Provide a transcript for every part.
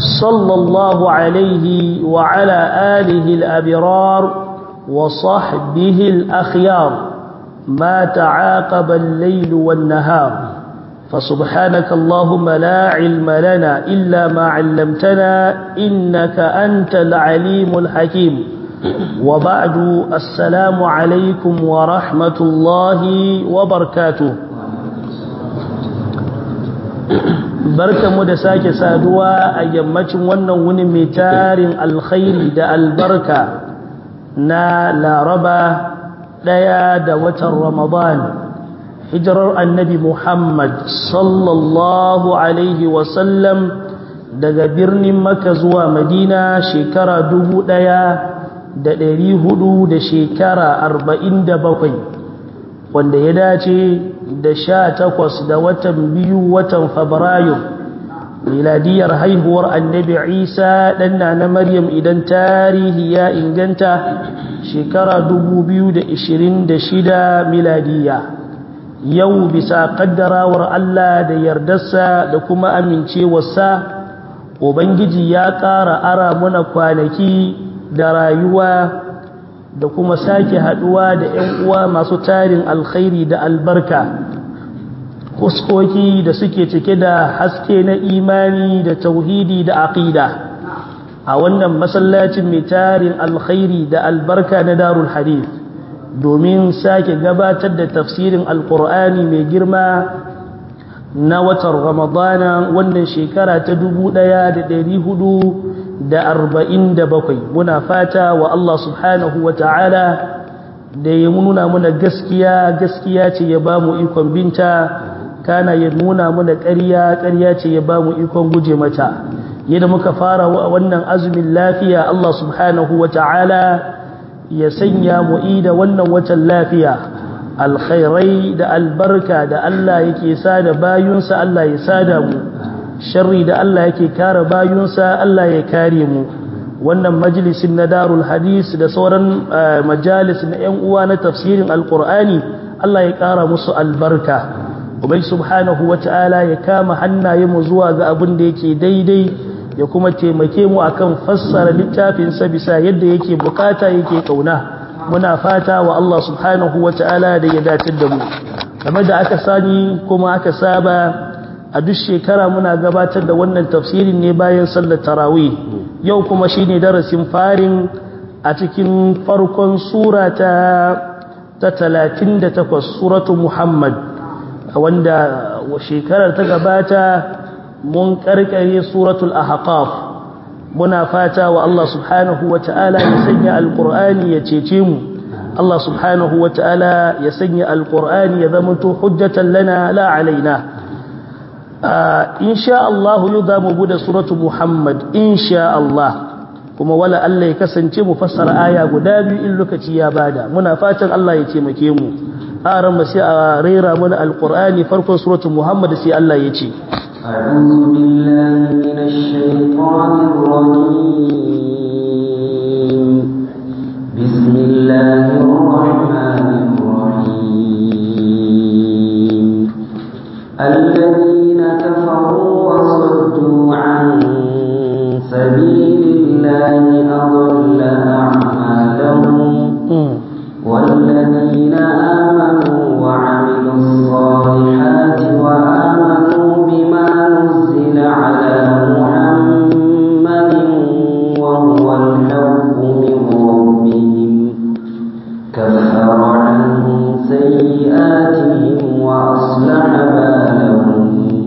صلى الله عليه وعلى آله الأبرار وصحبه الأخيار ما تعاقب الليل والنهار فسبحانك اللهم لا علم لنا إلا ما علمتنا إنك أنت العليم الحكيم وبعد السلام عليكم ورحمة الله وبركاته barka mu da sake saduwa a yammacin wannan wuni mai tarin alkhairi da albarka na laraba ɗaya da watan ramadan hijirar annabi muhammad sallallahu alaihi wasallam daga birnin maka zuwa madina shekara dubu ɗaya da ɗari hudu da shekara arba'in da bakwai wanda ya dace da sha takwas da watan biyu watan fabrairu miladiyar haihuwar annabi isa ɗanna na maryam idan tarihi ya inganta shekara dubu biyu da ishirin da shida miladiya yau bisa ƙaddarawar allah da yardarsa da kuma amincewarsa ubangiji ya ƙara ara muna kwanaki da rayuwa da kuma sake haduwa da ‘yan uwa masu tarin alkhairi da albarka huskoki da suke cike da haske na imani da tauhidi da aqida a wannan masallacin mai tarin alkhairi da albarka na darul hadith domin sake gabatar da tafsirin alkur'ani mai girma na watan ramadana wannan shekara ta dubu ɗaya da ɗari hudu da arba'in da bakwai muna fata wa Allah subhanahu wa ta'ala da ya nuna muna gaskiya gaskiya ce ya ba mu ikon binta kana ya nuna muna ƙarya ƙarya ce ya ba mu ikon guje mata yadda muka fara wa wannan azumin lafiya Allah subhanahu wa ta'ala ya sanya mu da wannan watan lafiya alkhairai da albarka da Allah yake sada bayunsa Allah ya sada mu sharri da Allah yake kare bayunsa Allah ya kare mu wannan majalisin na darul hadis da sauran majalis na yan uwa na tafsirin alqur'ani Allah ya kara musu albarka ubai subhanahu wataala ya kama hannaye mu zuwa ga abin da yake daidai ya kuma taimake mu akan fassara littafin sa bisa yadda yake bukata yake kauna muna fata wa Allah subhanahu wataala da ya dace da mu kamar da aka sani kuma aka saba a duk shekara muna gabatar da wannan tafsirin ne bayan sallar tarawih yau kuma shine darasin farin a cikin farkon sura ta ta 38 suratu muhammad wanda shekarar ta gabata mun karkare suratul ahqaf muna fata wa Allah subhanahu wataala ya sanya alqur'ani ya cece mu Allah subhanahu wataala ya sanya alqur'ani ya zama to hujjatan lana la alaina insha Allah yau za mu bude suratu Muhammad insha Allah kuma wala Allah ya kasance mu fassara aya guda biyu in lokaci ya bada muna fatan Allah ya taimake mu aran sai a rera mana alqur'ani farkon suratu Muhammad sai Allah ya ce أعوذ بالله من الشيطان الرجيم بسم الله الرحمن الرحيم الذين كفروا وصدوا عن سبيل الله أضل أعمالهم والذين آمنوا وعملوا الصالحات وآمنوا بما نزل على محمد وهو الحق من ربهم كفر عنهم سيئاتهم وأصلح بالهم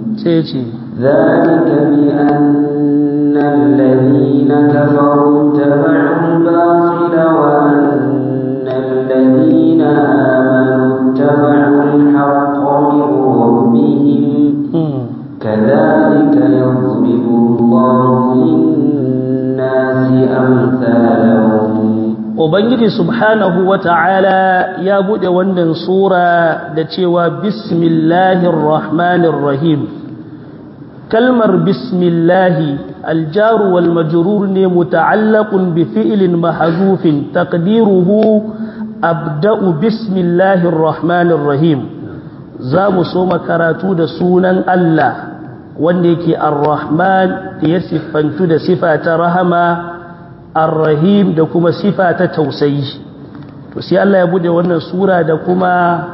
ذلك بأن الذين كفروا اتبعوا الباطل وأن الذين آمنوا اتبعوا الحق من ربهم كذلك يضرب الله للناس أمثالهم Ubangiji subhanahu wa ta'ala ya buɗe wannan Sura da cewa Bismillahir Rahmanir Rahim. Kalmar Bismillahi aljaru wal majrur ne muta'allaqun bi fi'lin mahzufin taqdiruhu abda'u Bismillahir Rahmanir Rahim. Za mu so karatu da sunan Allah wanda yake ar-rahman da ya siffantu da sifa ta rahama ar-rahim da kuma sifa ta tausayi to sai Allah ya bude wannan sura da kuma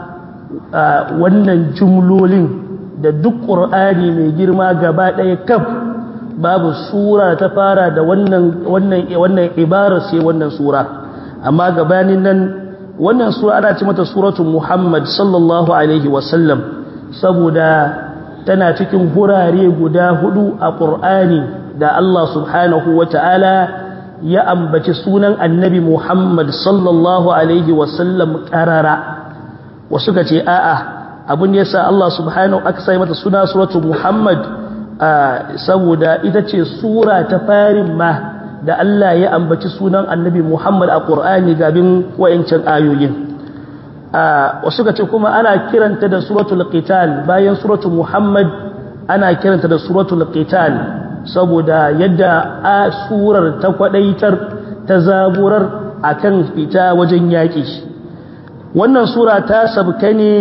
wannan jumlolin da duk qur'ani mai girma gaba ɗaya kaf babu sura ta fara da wannan wannan wannan ibara sai wannan sura amma gabanin nan wannan sura ana ce mata suratul muhammad sallallahu alaihi wasallam saboda tana cikin hurare guda hudu a qur'ani da Allah subhanahu wataala ya ambaci sunan annabi muhammad sallallahu alaihi wasallam karara wasu ka ce a'a abin da yasa Allah subhanahu aka sai mata suna suratul muhammad saboda ita ce sura ta farin ma da Allah ya ambaci sunan annabi Muhammad a Qur'ani gabin wayancan ayoyin wasu ka ce kuma ana kiranta da suratul qital bayan suratul Muhammad ana kiranta da suratul qital saboda yadda a surar ta kwadaitar ta zaburar akan fita wajen yaki wannan sura ta sabka ne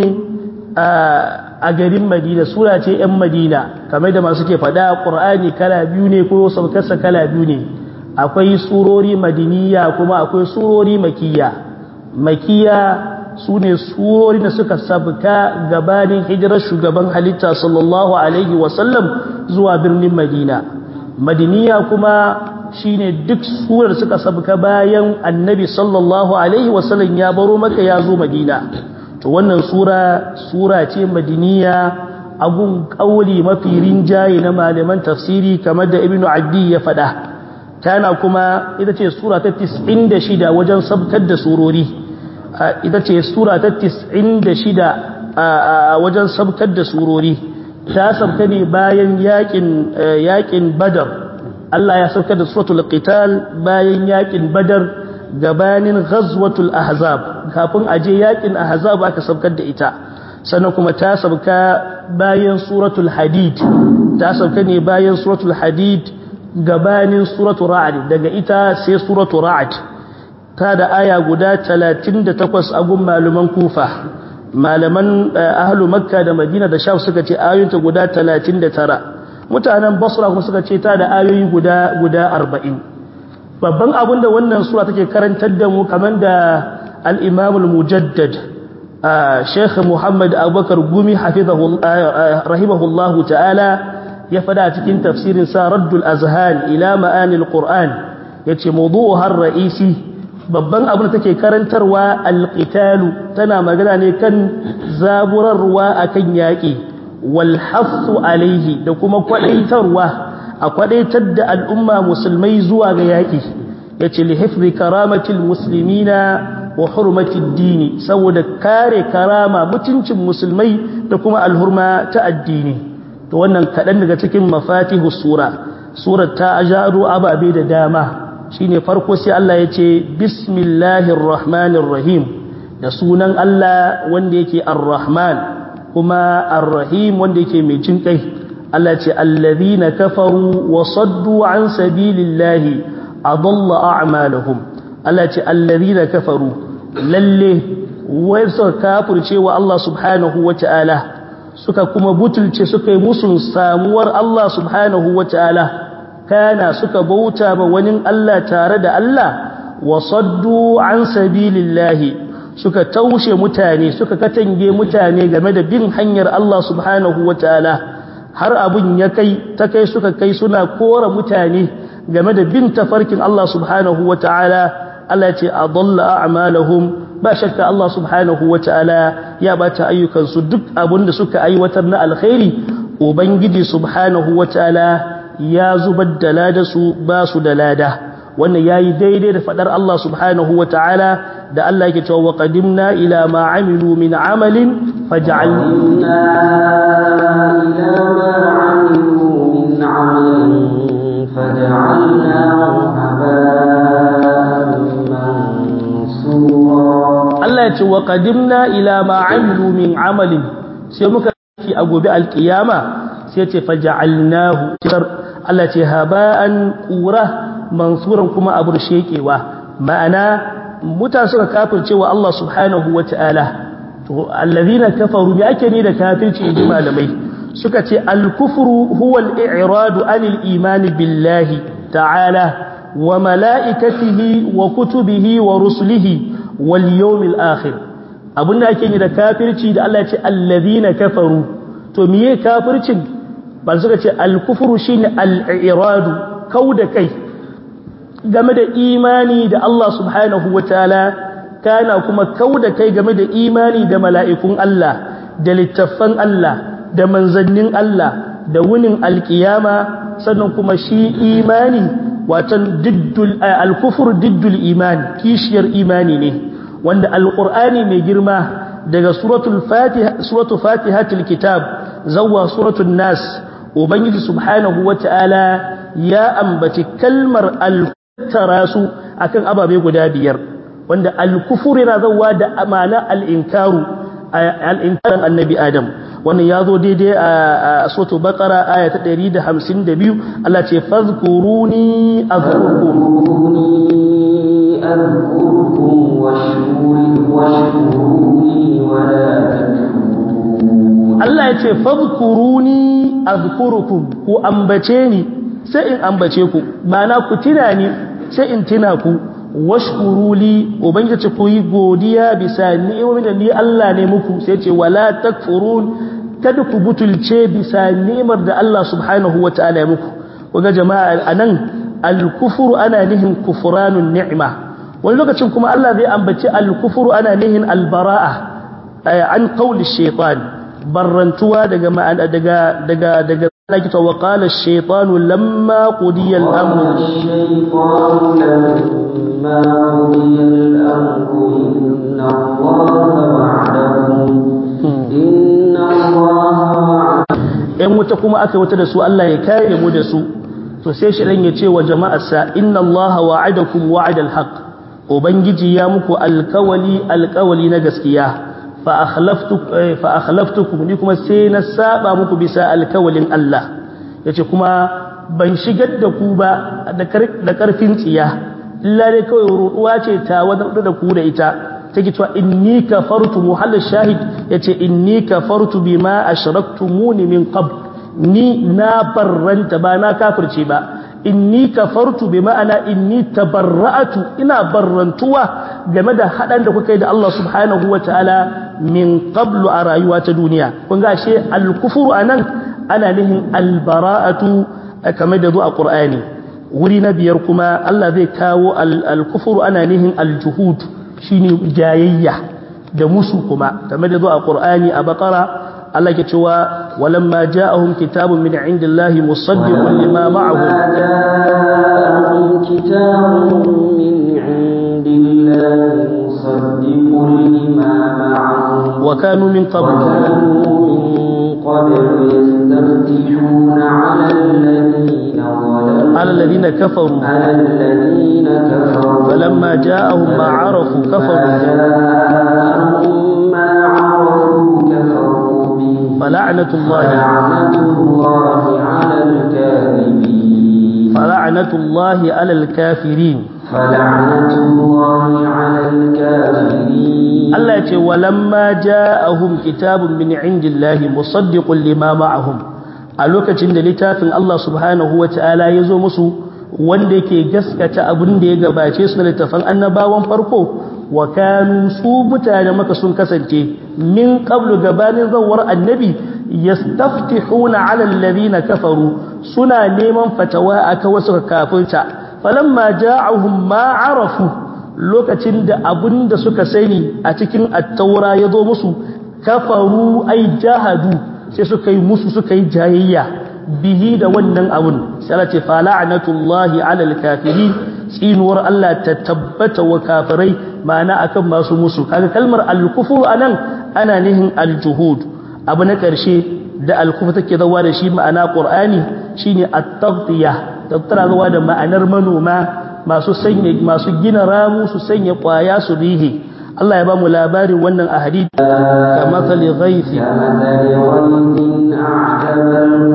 a garin Madina sura ce 'yan Madina kamar da masu ke faɗa Qur'ani kala biyu ne ko saukarsa kala biyu ne akwai surori madiniya kuma akwai surori makiya makiya su ne surori da suka sabka gabanin hijirar shugaban halitta sallallahu alaihi wasallam zuwa birnin madina madiniya kuma shine duk surar suka sabka bayan annabi sallallahu alaihi wasallam ya baro maka ya zo madina to wannan sura sura ce madiniya abun kauli mafi rinjaye na malaman tafsiri kamar da ibnu addi ya faɗa tana kuma ita ce sura ta 96 wajen sabkar da surori ita ce sura ta 96 a wajen sabkar da surori ta sabka ne bayan yakin yakin badar Allah ya sabkar da suratul qital bayan yakin badar gabanin ghazwatul ahzab kafin aje yakin ahzab aka sabkar da ita sannan kuma ta sabka bayan suratul hadid ta sabka ne bayan suratul hadid gabanin suratu ra'd daga ita sai suratu ra'd ta da aya guda 38 a gun malaman kufa malaman ahlu makka da madina da sham suka ce ayoyinta guda 39 mutanen basra kuma suka ce ta da ayoyi guda guda 40 babban abin da wannan sura take karantar da mu kamar da al-imam al-mujaddad sheikh muhammad abubakar gumi hafizahu rahimahullahu ta'ala ya fada cikin tafsirin sa raddul azhan ila ma'anil qur'an yace mawdu'uha ar-ra'isi babban abin da take karantarwa al-qitalu tana magana ne kan zaburarwa akan yaki wal hasu alaihi da kuma kwadaitarwa a kwadaitar da al'umma musulmai zuwa ga yaki yace li hifzi karamatil muslimina wa hurmatid dini saboda kare karama mutuncin musulmai da kuma alhurma ta addini to wannan kaɗan daga cikin mafatihu sura surar ta ajaro ababe da dama shine farko sai Allah ya ce bismillahir rahmanir rahim da sunan Allah wanda yake ar-rahman kuma ar-rahim wanda yake mai jin kai Allah ce allazina kafaru wa saddu an sabilillahi adalla a'malahum Allah ce allazina kafaru lalle wai suka kafirce wa Allah subhanahu wa ta'ala suka kuma butulce suka yi musun samuwar Allah subhanahu wa ta'ala kana suka bauta ba wani Allah tare da Allah wa saddu an sabilillahi suka taushe mutane suka katange mutane game da bin hanyar Allah subhanahu wa ta'ala har abun ya kai ta kai suka kai suna kora mutane game da bin tafarkin Allah subhanahu wa ta'ala Allah ce a dalla a'malahum ba shakka Allah subhanahu wa ta'ala ya bata ayyukansu duk abin da suka aiwatar na alkhairi ubangiji subhanahu wa ta'ala ya zubar da lada su ba su da lada wannan yayi daidai da fadar Allah subhanahu wa ta'ala da Allah yake cewa wa qadimna ila ma amilu min amalin faj'alna ila ma amilu min amalin faj'alnahu haba'an mansura Allah ya ce wa qadimna ila ma amilu min amalin sai muka yi a gobe alkiyama sai ce faja'alnahu Allah ce haba'an qura mansuran kuma abur shekewa ma'ana mutane suka kafirce wa Allah subhanahu wata'ala to allazina kafaru me ake ni da kafirci inji malamai suka ce al-kufru huwa al-i'radu anil imani billahi ta'ala wa mala'ikatihi wa kutubihi wa rusulihi wal yawmil akhir abinda ake yi da kafirci da Allah ya ce allazina kafaru to miye kafircin ba suka ce al-kufru shine al-i'radu kauda kai game da imani da Allah subhanahu wataala kana kuma kauda kai game da imani da mala'ikun Allah da littattafan Allah da manzannin Allah da wunin alkiyama sannan kuma shi imani watan diddul al-kufr diddul iman kishiyar imani ne wanda alqur'ani mai girma daga suratul fatiha suratul fatihatul kitab zawwa suratul nas ubangiji subhanahu wataala ya ambaci kalmar al-tarasu akan ababe guda biyar wanda al-kufr yana zawwa da amana al-inkaru al-inkaran annabi adam wannan ya zo daidai a soto bakara aya ta 152 Allah ce fazkuruni azkurkum Allah ya ce fazkuruni azkurukum ku ambace ni sai in ambace ku ma'ana ku tina ni sai in tina ku washkuruli ubangiji ku yi godiya bisa ni'imomin da ni Allah ne muku sai ce wala takfurun kada ku butulce bisa ni'imar da Allah subhanahu wataala ya muku kuga jama'a anan al-kufru ana nihin kufranun ni'ma wani lokacin kuma Allah zai ambaci al-kufru ana nihin al-bara'a an qawli shaytan barrantuwa daga ma'ana daga daga daga لكن وقال الشيطان لما قضي الأمر الشيطان لما قضي الأمر إن الله وعدكم إن الله وعدكم ‘yan wuta kuma aka wuta da su Allah ya kare mu da su to sai shi ya ce wa jama'arsa inna Allah wa'adakum wa'adal haq ubangiji ya muku alkawali alkawali na gaskiya fa akhlaftukum ni kuma sai na saba muku bisa alkawalin Allah yace kuma ban shigar da ku ba da karfin tsiya illa dai kawai ruduwa ce ta wadan da ku da ita take cewa inni kafartu muhall shahid yace inni kafartu bima ashraktumuni min qabl ni na barranta ba na kafirce ba inni kafartu bi ma'ana inni tabarra'atu ina barrantuwa game da hadan da kuka yi da Allah subhanahu wataala min qablu a rayuwa ta duniya kun ga ashe al-kufru anan ana nihin al-bara'atu kamar da zuwa qur'ani wuri na biyar kuma Allah zai kawo al-kufru ana nihin al-juhud shine jayayya da musu kuma kamar da zuwa qur'ani a baqara Allah ke cewa walamma ja'ahum kitabun min indillahi musaddiqun lima ma'ahum جاءهم كتاب من عند الله مصدق لما معهم wa kanu min qabl وكانوا من قبل يستفتحون على الذين ظلموا على الذين كفروا على الذين كفروا فلما جاءهم ما عرفوا كفروا جاءهم ما عرفوا كفروا به فلعنة الله فلعنة الله على الكاذبين فلعنة الله على الكافرين فلعنة الله على الكافرين Allah ya ce walamma ja'ahum kitabun min indillahi musaddiqun lima ma'ahum a lokacin da littafin Allah subhanahu wata'ala ya zo musu wanda yake gaskata abin da ya gabace su da littafan annabawan farko wa kanu su mutane maka sun kasance min qablu gabanin zawar annabi yastaftihuna 'ala alladhina kafaru suna neman fatawa aka wasu kafirta falamma ja'ahum ma 'arafu lokacin da abin da suka sani a cikin attaura ya zo musu kafaru ai jahadu sai suka yi musu suka yi jayayya bihi da wannan abun sai Allah ce fa la'natullahi 'alal kafirin tsinuwar Allah ta tabbata wa kafirai ma'ana akan masu musu kaga kalmar al-kufru anan ana nihin al-juhud abu na karshe da al-kufru take zawa da shi ma'ana qur'ani shine at-taghtiya tattara zawa da ma'anar manoma masu sanya masu gina ramu su sanya kwaya su rihe Allah ya ba mu labarin wannan a hadith ka mathali ghaithi كمثل غيث أعجب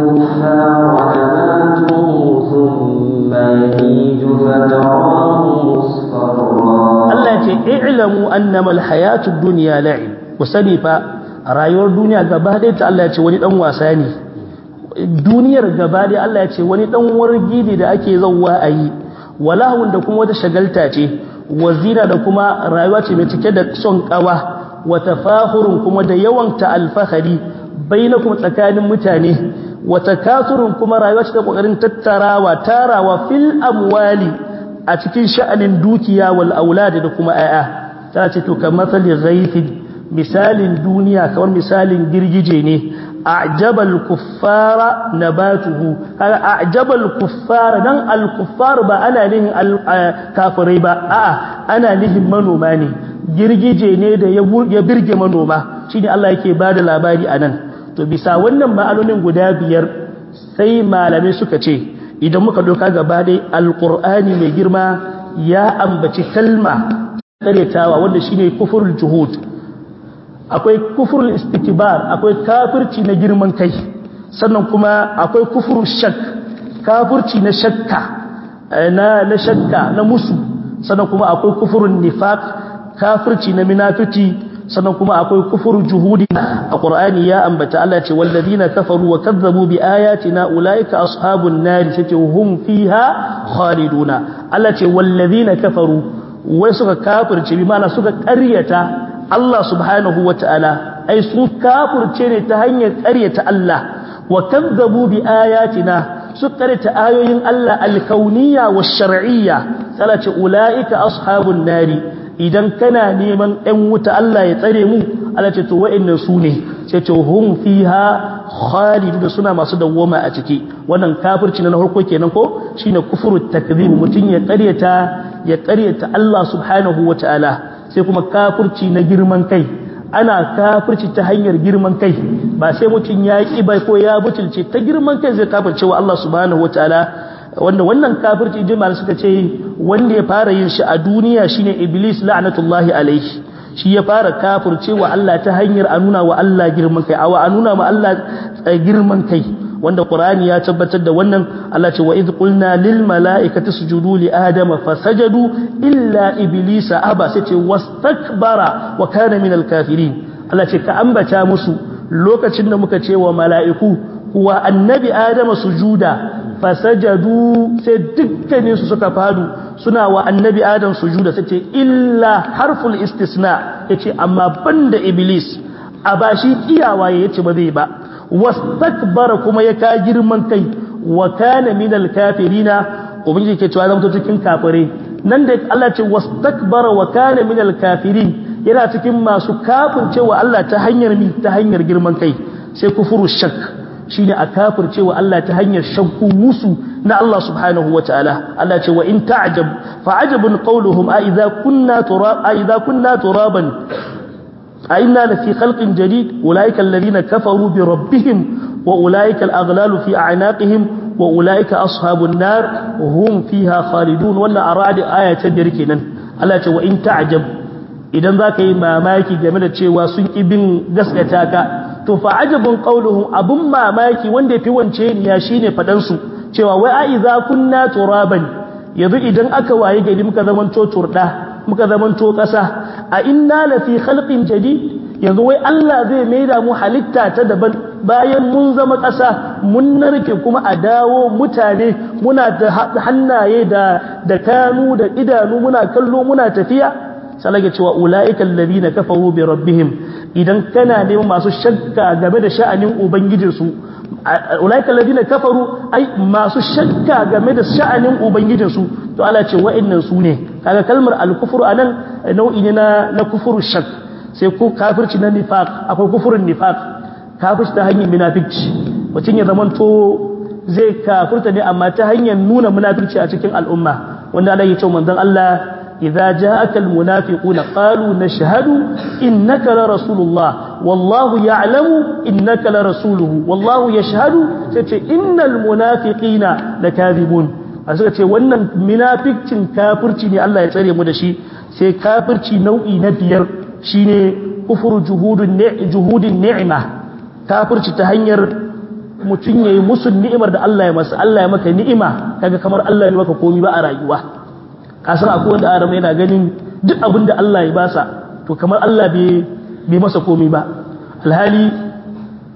الكفار نباته ثم يهيج فتراه مصفرا Allah ya ce i'lamu annama alhayatud dunya la'ib ku sani fa rayuwar duniya gaba ɗaya ta Allah ya ce wani dan wasa ne duniyar gaba da Allah ya ce wani dan wargi ne da ake zauwa a yi walahun da kuma wata shagalta ce wazina da kuma rayuwa ce mai cike da son kawa wa tafahurun kuma da yawan ta alfahari bainakum tsakanin mutane wa takasurun kuma rayuwa ce ta kokarin tattarawa tarawa fil amwali a cikin sha'anin dukiya wal aulad da kuma ayya ta ce to kamar ghaifin misalin duniya kamar misalin girgije ne a'jabal kuffara nabatuhu kaga a'jabal kuffara dan al kuffar ba ana nihin al kafirai ba a'a ana nihin manoma ne girgije ne da ya birge manoma shine Allah yake bada labari anan to bisa wannan ma'anonin guda biyar sai malamai suka ce idan muka doka gaba dai alqur'ani mai girma ya ambaci kalma karetawa wanda shine kufurul juhud akwai kufurul istikbar akwai kafirci na girman kai sannan kuma akwai kufurul shak kafirci na shakka na na shakka na musu sannan kuma akwai kufurul nifaq kafirci na munafiki sannan kuma akwai kufurul juhudi a qur'ani ya ambata Allah ce walladina kafaru wa kazzabu bi ayatina ulaika ashabun nar sai hum fiha khaliduna Allah ce walladina kafaru wai suka kafirce bi mana suka ƙaryata Allah subhanahu wa ta'ala, ai, sun kafurce ne ta hanyar ƙaryata Allah, wa kazzabu bi ayatina su ƙaryata ayoyin Allah alkauniya wa shar'iyya, tsala ce, ula'ika ashabun nari, idan kana neman ‘yan wuta Allah ya tsare mu, Allah ce, to wa'innan su ne, sai ce, hun fi ha khalidu da suna masu dawwama a ciki, wannan kafirci na harko kenan ko shi ne kufuru takzib mutum ya ƙaryata ya ƙaryata Allah subhanahu wa ta'ala. sai kuma kafirci na girman kai ana kafirci ta hanyar girman kai ba sai mutum ya ƙi bai ko ya butulce ta girman kai zai kafirce wa Allah subhanahu wataala wanda wannan kafirci jama'a suka ce wanda ya fara yin shi a duniya shine iblis la'natullahi alaihi shi ya fara kafirce wa Allah ta hanyar a nuna wa Allah girman kai awa a nuna wa Allah girman kai wanda Qur'ani ya tabbatar da wannan Allah ce wa idh qulna lil mala'ikati sujudu li adama fasajadu illa iblisa aba sai ce wastakbara wa kana minal kafirin Allah ce ka ambata musu lokacin da muka ce wa mala'iku wa annabi adama sujuda fasajadu sai dukkanin su suka fadu suna wa annabi adam sujuda sai ce illa harful istisna yace amma banda iblis a bashi iyawa yace ba zai ba wastakbara kuma ya ka girman kai wa kana minal kafirina ubangiji ke cewa zama cikin kafire nan da Allah ce wastakbara wa kana minal kafirin yana cikin masu kafircewa Allah ta hanyar mi ta hanyar girman kai sai kufuru shak shine a kafircewa Allah ta hanyar shakku musu na Allah subhanahu wataala Allah ce wa in ta'jab fa ajabun qawluhum a idza kunna turab a idza kunna turaban أئنا لفي خلق جديد أولئك الذين كفروا بربهم وأولئك الأغلال في أعناقهم وأولئك أصحاب النار وهم فيها خالدون ولا أراد آية تدركنا ألا وإن تعجب idan za ka yi mamaki game da cewa sun ƙi bin gaskata ka to fa ajabun qauluhum abun mamaki wanda yafi wance ya shine fadan su cewa wai a idza kunna turaban yanzu idan aka waye gari muka zaman to turda muka zaman to kasa a inna la fi khalqin jadid yanzu wai Allah zai maida mu halitta ta daban bayan mun zama kasa mun narke kuma a dawo mutane muna da hannaye da da kanu da idanu muna kallo muna tafiya salage cewa ulaika alladhina kafaru bi rabbihim idan kana neman masu shakka game da sha'anin ubangijinsu ulaika alladhina kafaru ai masu shakka game da sha'anin ubangijinsu to Allah ce wa'annan su ne kaga kalmar al-kufru anan nau'i ne na na kufuru shak sai ko kafirci na nifaq akwai kufurin nifaq kafirci ta hanyar munafici mutum ya zamanto zai kafirta ne amma ta hanyar nuna munafici a cikin al'umma wanda Allah ya ce manzon Allah إذا جاءك المنافقون قالوا نشهد إنك لرسول الله والله يعلم إنك لرسوله والله يشهد إن المنافقين لكاذبون suka ce wannan munafikcin kafirci ne Allah ya tsare mu da shi sai kafirci nau'i na biyar shine kufuru juhudun juhudin ni'ima kafirci ta hanyar mutum yayi musu ni'imar da Allah ya masa Allah ya maka ni'ima kaga kamar Allah ya maka komai ba a rayuwa kasan akwai wanda adam yana ganin duk abin da Allah ya basa to kamar Allah bai masa komai ba alhali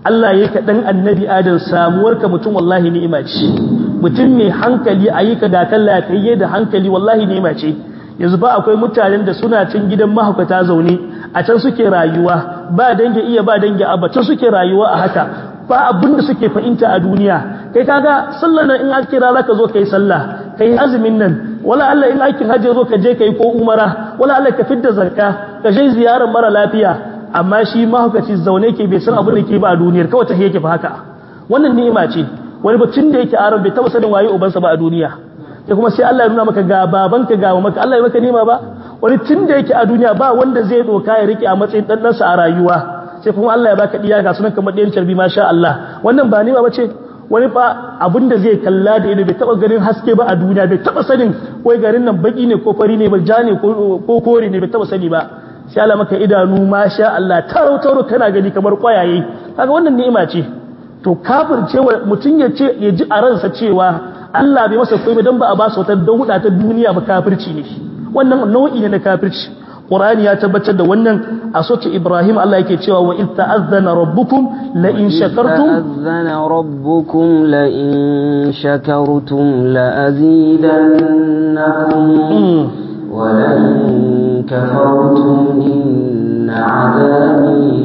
Allah ya ka dan annabi adam samuwar ka mutum wallahi ni'ima ce mutum mai hankali ayi ka da kan lafiyayye da hankali wallahi ni'ima ce yanzu ba akwai mutanen da suna cin gidan mahaukata zaune a can suke rayuwa ba dangi iya ba dangi abba can suke rayuwa a haka ba abin da suke fahimta a duniya kai kaga sallar nan in an kira zaka zo kai sallah kai azumin nan wala Allah in aikin hajji zo ka je kai ko umara wala Allah ka fidda zakka ka je ziyarar mara lafiya amma shi mahaukaci zaune ke bai san abin da ke ba a duniyar kawai ta yake fa haka wannan ni'ima ce wani bacin da yake aron bai taba sanin waye ubansa ba a duniya sai kuma sai Allah ya nuna maka ga babanka ga maka Allah ya maka ni'ima ba wani tun da yake a duniya ba wanda zai doka ya rike a matsayin dan a rayuwa sai kuma Allah ya baka diya ga sunan kamar ɗayan carbi masha Allah wannan ba ni'ima bace wani fa abinda zai kalla da ido bai taba ganin haske ba a duniya bai taba sanin wai garin nan baki ne ko fari ne ba ja ne ko kore ne bai taba sani ba sai Allah maka idanu masha Allah taro taro kana gani kamar kwayaye kaga wannan ni'ima ce to kafircewa mutun ya ce ya ji a ransa cewa Allah bai masa komai dan ba a ba su wata don huda ta duniya ba kafirci ne wannan nau'i ne na kafirci Qur'ani ya tabbatar da wannan a soce Ibrahim Allah yake cewa wa in ta'azzana rabbukum la in shakartum ta'azzana rabbukum la in shakartum la azidannakum wa la in kafartum inna 'adabi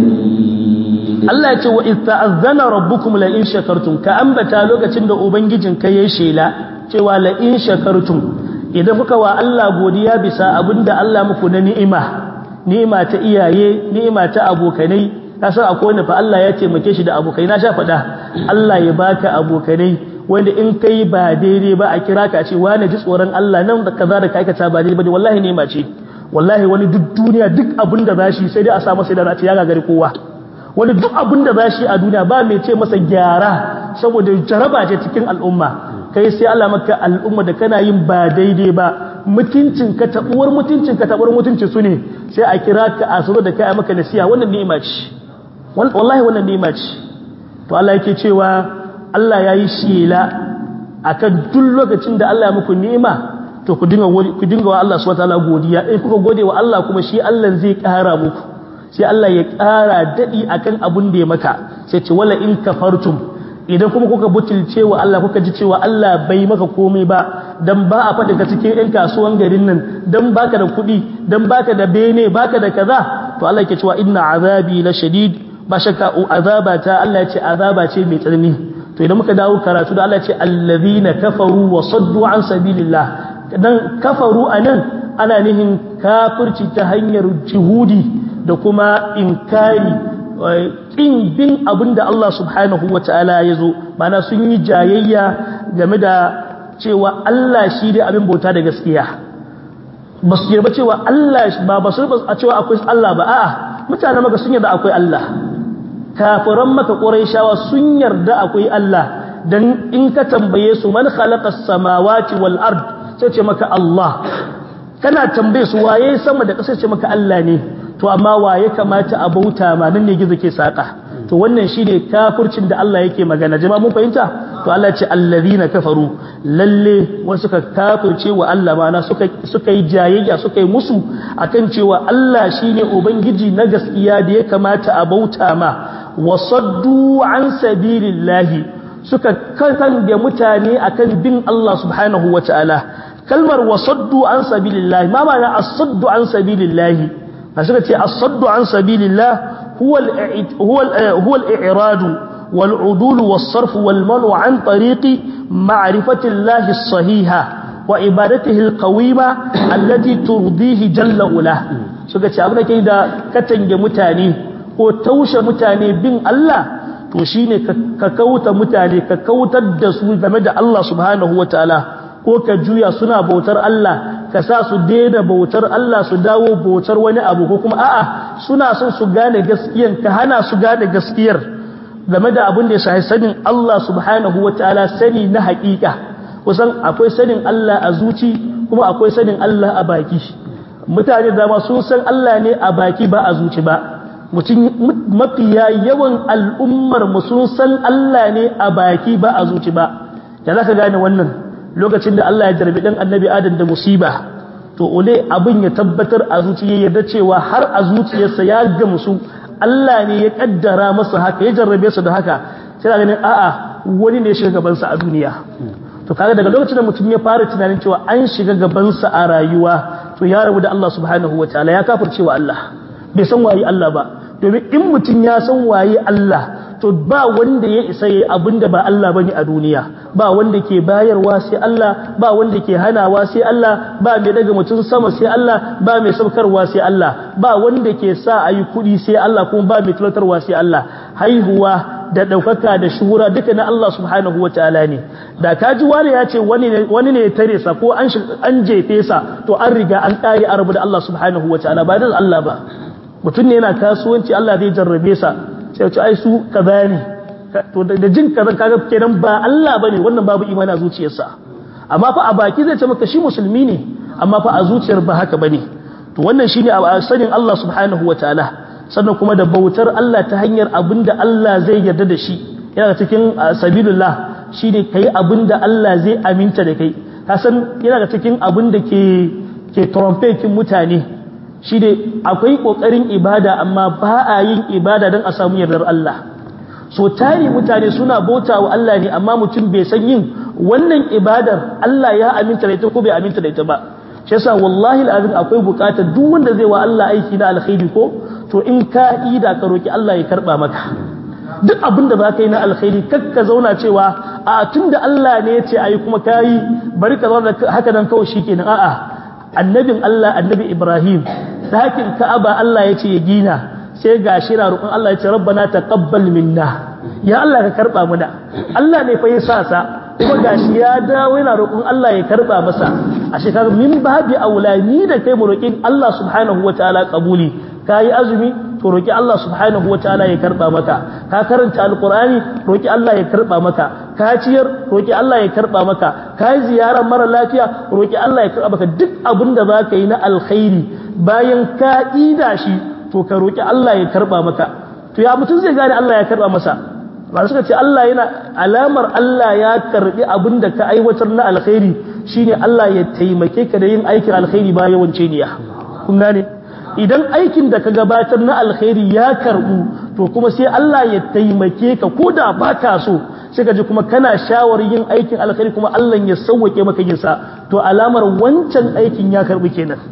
lashadid Allah ya ce wa in ta'azzana rabbukum la in shakartum ka ambata lokacin da ubangijin ka yayi shela cewa la in shakartum idan kuka wa Allah godiya bisa abinda Allah muku na ni'ima ni'ima ta iyaye ni'ima ta abokanai kasan akwai wanda fa Allah ya taimake shi da abokai na sha faɗa Allah ya baka abokanai wanda in kai ba daidai ba a kira ka ce wani ji tsoron Allah nan da kaza da ka aikata ba daidai ba wallahi ni'ima ce wallahi wani duk duniya duk abin da zashi sai dai a sa masa da ce ya gagari kowa wani duk abin da zashi a duniya ba mai ce masa gyara saboda jaraba ce cikin al'umma kai sai Allah maka al'umma da kana yin ba daidai ba mutuncin ka tabuwar mutuncin ka tabuwar mutuncin su ne sai a kira ka a suru da kai maka nasiha wannan ni'ima ce wallahi wannan ni'ima ce to Allah yake cewa Allah yayi shela akan duk lokacin da Allah ya muku ni'ima to ku dinga ku dinga wa Allah subhanahu wataala godiya in kuka gode wa Allah kuma shi Allah zai kara muku sai Allah ya kara dadi akan abun da ya maka sai ce wala in kafartum idan kuma kuka butulce wa Allah kuka ji cewa Allah bai maka komai ba dan ba a faɗi ka cikin ɗan kasuwan garin nan dan baka da kuɗi dan baka da bene baka da kaza to Allah yake cewa inna azabi la shadid ba shakka azaba ta Allah ya ce azaba ce mai tsanani to idan muka dawo karatu da Allah ya ce allazina kafaru wa saddu an sabilillah dan kafaru anan ana nihin kafirci ta hanyar juhudi da kuma inkari ƙin bin abin da Allah subhanahu wa ta'ala ya zo mana sun yi jayayya game da cewa Allah shi dai abin bauta da gaskiya ba su yarba cewa Allah ba ba su a cewa akwai Allah ba a'a mutane maka sun yarda akwai Allah kafiran maka shawa sun yarda akwai Allah dan in ka tambaye su man khalaqa samawati wal ard sai ce maka Allah kana tambaye su waye sama da ƙasa ce maka Allah ne to amma wa ya kamata a bauta ma nan ne gizo ke saka to wannan shine kafircin da Allah yake magana jama'a mun fahimta to Allah ce allazina kafaru lalle wasu suka kafirce wa Allah mana suka suka yi jayayya suka yi musu akan cewa Allah shine ubangiji na gaskiya da ya kamata a bauta ma wasaddu an sabilillahi suka kange mutane akan bin Allah subhanahu wataala kalmar wasaddu an sabilillahi ma ma'ana as-saddu an sabilillahi a suka ce as-saddu an sabilillah huwa huwa huwa al-i'rad wal-udul was-sarf wal-manu an tariqi ma'rifati Allah as-sahiha wa ibadatihi al-qawima allati turdihi jalla ula suka ce abin da ke da katange mutane ko taushe mutane bin Allah to shine ka kauta mutane ka kautar da su game da Allah subhanahu wataala ko ka juya suna bautar Allah ka sa su daina bautar Allah su dawo bautar wani abu ko kuma a'a suna son su gane gaskiyan ka hana su gane gaskiyar game da abin da ya shahi sanin Allah subhanahu wataala sani na haƙiƙa kusan akwai sanin Allah a zuci kuma akwai sanin Allah a baki mutane da ma sun san Allah ne a baki ba a zuci ba mutum mafiya yawan al'ummar mu sun san Allah ne a baki ba a zuci ba da zaka gane wannan lokacin da Allah ya jarbi dan annabi Adam da musiba to ole abin ya tabbatar a zuciya yarda cewa har a zuciyarsa ya gamsu Allah ne ya kaddara masa haka ya jarrabe su da haka sai ganin a'a wani ne ya shiga gaban sa a duniya to kaga daga lokacin da mutum ya fara tunanin cewa an shiga gaban sa a rayuwa to ya rabu da Allah subhanahu wataala ya kafirce wa Allah bai san waye Allah ba domin in mutum ya san waye Allah to ba wanda ya isa yayi abinda ba Allah bane a duniya ba wanda ke bayarwa sai Allah ba wanda ke hanawa sai Allah ba mai daga mutum sama sai Allah ba mai saukarwa sai Allah ba wanda ke sa ayi kudi sai Allah kuma ba mai talatarwa sai Allah haihuwa da daukaka da shuhura duka na Allah subhanahu wataala ne da kaji wani ya ce wani ne wani ne ya tare sa ko an an jefe sa to an riga an kare arabu da Allah subhanahu wataala ba da Allah ba mutum ne yana kasuwanci Allah zai jarrabe sa sai ce ai su kaza ne to da jin kaza kaga kenan ba Allah bane wannan babu imani a zuciyarsa amma fa a baki zai ce maka shi musulmi ne amma fa a zuciyar ba haka bane to wannan shine a sanin Allah subhanahu wataala sannan kuma da bautar Allah ta hanyar abinda Allah zai yarda da shi yana cikin sabilullah shine kai abinda Allah zai aminta da kai ka san yana cikin abinda ke ke trompetin mutane shi ne akwai ƙoƙarin ibada amma ba a yin ibada don a samu yardar Allah so tari mutane suna bauta wa Allah ne amma mutum bai san yin wannan ibadar Allah ya aminta da ita ko bai aminta da ita ba shi yasa wallahi alazim akwai buƙatar duk wanda zai wa Allah aiki na alkhairi ko to in ka ida ka roki Allah ya karba maka duk abin da baka yi na alkhairi kakka zauna cewa a tunda Allah ne ya ce ayi kuma kayi bari ka zauna haka nan kawai shikenan a'a annabin Allah annabi Ibrahim dakin Ka'aba Allah ya ce ya gina sai gashi na roƙon Allah ya ce rabbana taqabbal minna ya Allah ka karba muna Allah ne fa ya sa sa kuma gashi ya dawo yana roƙon Allah ya karba masa a shekaru min babi aula ni da kai mu roƙin Allah subhanahu wataala kabuli kayi azumi to roƙi Allah subhanahu wataala ya karba maka ka karanta alqur'ani roƙi Allah ya karba maka ka ciyar roƙi Allah ya karba maka ka yi ziyarar mara lafiya roƙi Allah ya karba maka duk abin da zaka yi na alkhairi bayan ka ida shi to ka roƙi Allah ya karba maka to ya mutum zai gane Allah ya karba masa ba suka ce Allah yana alamar Allah ya karbi abin da ka aiwatar na alkhairi shine Allah ya taimake ka da yin aikin alkhairi ba yawan niyya kun gane idan aikin da ka gabatar na alkhairi ya karbu to kuma sai Allah ya taimake ka ko da ba ka so sai ka ji kuma kana shawar yin aikin alkhairi kuma Allah ya sauwake maka yin sa to alamar wancan aikin ya karbu kenan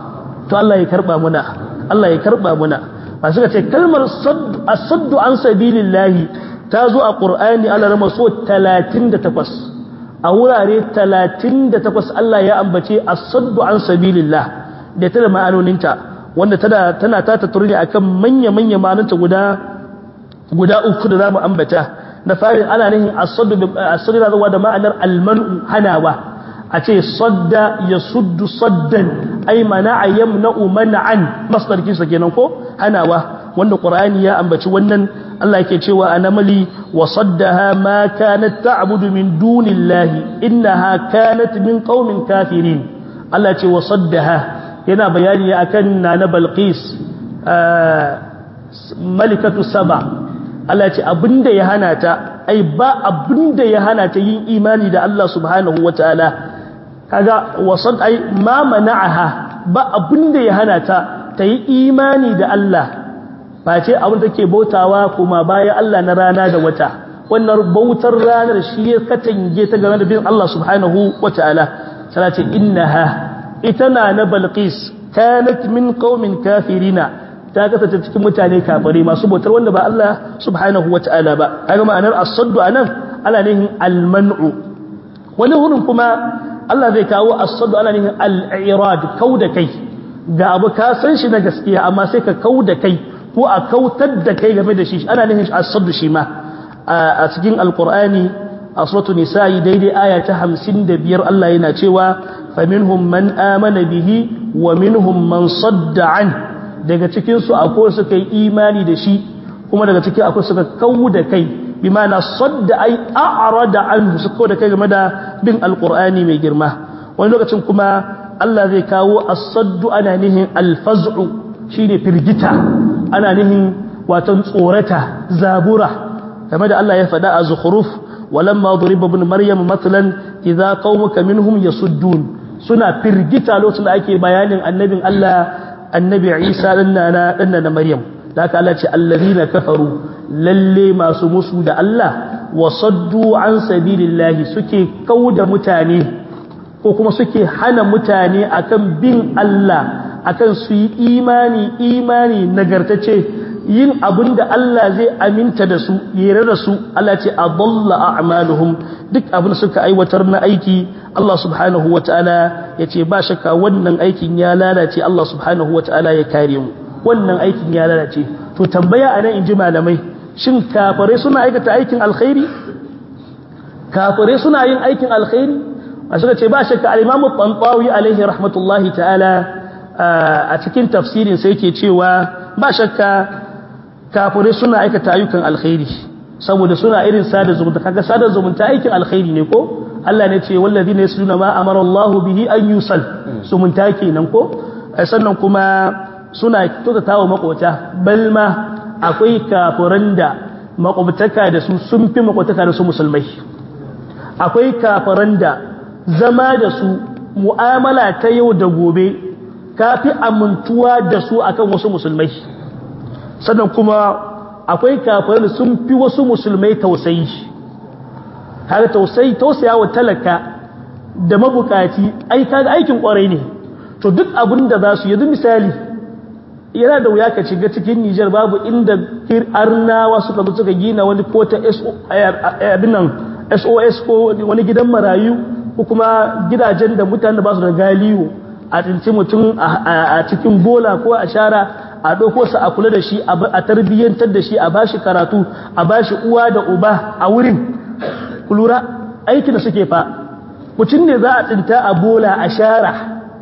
to Allah ya karba muna Allah ya karba muna ba suka ce kalmar as-saddu an sabilillahi ta zo a Qur'ani Allah rama so 38 a wurare 38 Allah ya ambace as-saddu an sabilillah da ta da ma'anoninta wanda tana tana ta tatturu ne akan manya-manya ma'ananta guda guda uku da zamu ambata na farin ana nihin as-saddu as-saddu da da ma'anar al-man'u hanawa a ce sadda yasuddu saddan ay mana'a yamna'u man'an masdar kinsa kenan ko hanawa wanda qur'ani ya ambaci wannan Allah yake cewa anamali wa saddaha ma kanat ta'budu min dunillahi innaha kanat min qaumin kafirin Allah ce wa saddaha yana bayani akan nana balqis malikatu saba Allah ce abinda ya hana ta ai ba abinda ya hana ta yin imani da Allah subhanahu wataala kaga wasad ai ma mana'aha ba abinda ya hana ta ta yi imani da Allah face abin da take bautawa kuma bayan Allah na rana da wata wannan bautar ranar shi ya katange ta game da bin Allah subhanahu wataala sai ce innaha ita na na balqis kanat min qaumin kafirina ta kasance cikin mutane kafare masu bautar wanda ba Allah subhanahu wataala ba kaga ma'anar as-saddu anan ala nihin al-man'u wani hurin kuma Allah zai kawo as-saddu ala nihin al-i'rad kauda kai ga abu ka san shi na gaskiya amma sai ka kauda kai ko a kautar da kai game da shi ana nihin as-saddu shi ma a cikin alqur'ani a suratul nisa'i daidai aya ta 55 Allah yana cewa faminhum man amana bihi wa minhum man sadda an daga cikin su akwai suka yi imani da shi kuma daga cikin akwai suka kawu da kai bi ma'ana sadda ai a'rada anhu su kawu da kai game da bin alqur'ani mai girma wani lokacin kuma Allah zai kawo as-saddu ana nihin al-faz'u shine firgita ana nihin watan tsorata zabura game da Allah ya faɗa a zukhruf walamma duriba ibn maryam mathalan idza qaumuka minhum yasuddun suna firgita lokacin da ake bayanin annabin Allah annabi Isa danna na danna na Maryam da aka Allah ce allazina kafaru lalle masu musu da Allah wa saddu an sabilillahi suke kauda mutane ko kuma suke hana mutane akan bin Allah akan su yi imani imani nagartace yin abin da Allah zai aminta da su yere da su Allah ce adalla a'maluhum duk abin suka aiwatar na aiki Allah subhanahu wataala ya ce ba shakka wannan aikin ya lalace Allah subhanahu wataala ya kare mu wannan aikin ya lalace to tambaya anan inji malamai shin kafare suna aikata aikin alkhairi kafare suna yin aikin alkhairi a suka ce ba shakka al-Imam Tantawi alaihi rahmatullahi ta'ala a cikin tafsirin sai yake cewa ba shakka kafirai suna aikata ayyukan alkhairi saboda suna irin sada zumunta kaga sada zumunta aikin alkhairi ne ko Allah ne ce wallazi ne suna ma amara Allah bihi an yusal zumunta kenan ko sannan kuma suna kyautata wa makota balma akwai kafiran da makwabtaka da su sun fi makwabtaka da su musulmai akwai kafiran da zama da su mu'amala ta yau da gobe kafi amintuwa da su akan wasu musulmai sannan kuma akwai kafirai sun fi wasu musulmai tausayi har tausayi tausaya wa talaka da mabukaci ai kaga aikin kwarai ne to duk abin da za su yanzu misali yana da wuya ka shiga cikin Nijar babu inda arnawa suka zo suka gina wani ko ta SOS ko wani gidan marayu ko kuma gidajen da mutane ba su da galiyo a tsinci mutum a cikin bola ko a shara a ɗauko sa a kula da shi a tarbiyyantar da shi a bashi karatu a bashi uwa da uba a wurin kulura aikin da suke fa mutum ne za a tsinta a bola a shara